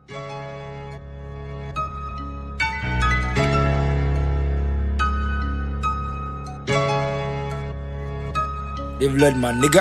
They've learned my nigga.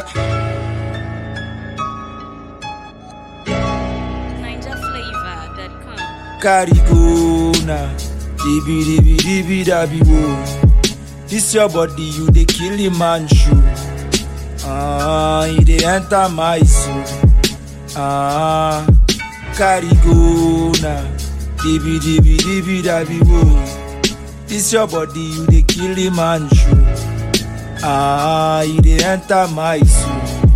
NinjaFlavor.com. Carry go now. Dibi dibi dibi dabi wo. This your body, you dey kill the man shoe. Ah, he dey enter my soul. Ah, carry go now. Dibi dibi dibi dabi wo. This your body, you dey kill the man shoe. Ah, he dey enter my soul.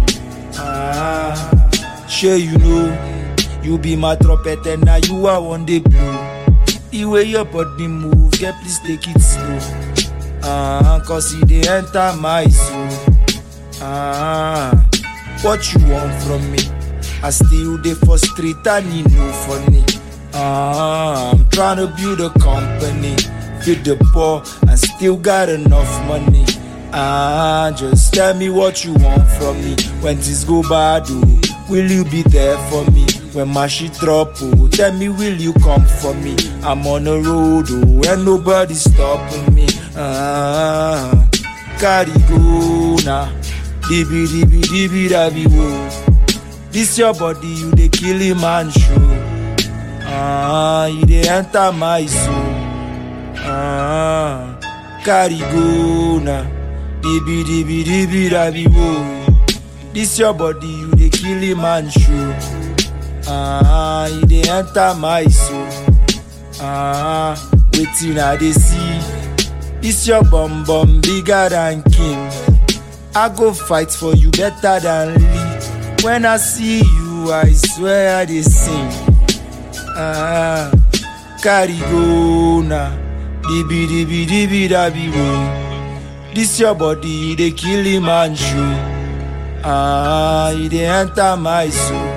Ah, sure you know. You be my trumpet and now you are one day blow. The way your body move, get please take it slow. Ah, cause it dey enter my soul. Ah, what you want from me? I still dey for street and you know funny. Ah, I'm trying to build a company, feed the poor and still got enough money. Ah, just tell me what you want from me. When things go bad, oh, will you be there for me? When my shit drop, oh, tell me will you come for me? I'm on the road, oh, and nobody stopping me. Ah, carry go now, dibi dibi dibi dabi wo. This your body, you dey kill a man show. Ah, you dey enter my soul. Ah, carry go now. Dibi dibi dibi dabi wo. This your body, you dey kill a man show. Ah, you dey enter my soul. Ah, wetin I dey see. This your bum bum bigger than king. I go fight for you better than Lee. When I see you, I swear I dey sing. Ah, carry go now. Dibi dibi dibi dabi wo. This your body, you dey kill a man show. Ah, you dey enter my soul.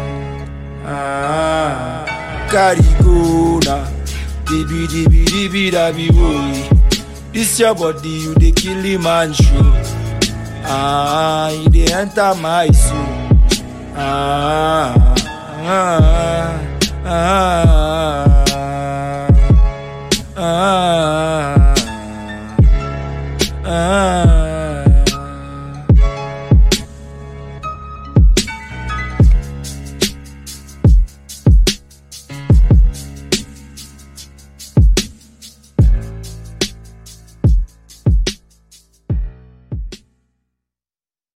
Ah, carry go now. Dibi dibi dibi dabi wo. This your body, you dey kill a man show. Ah, you dey enter my soul.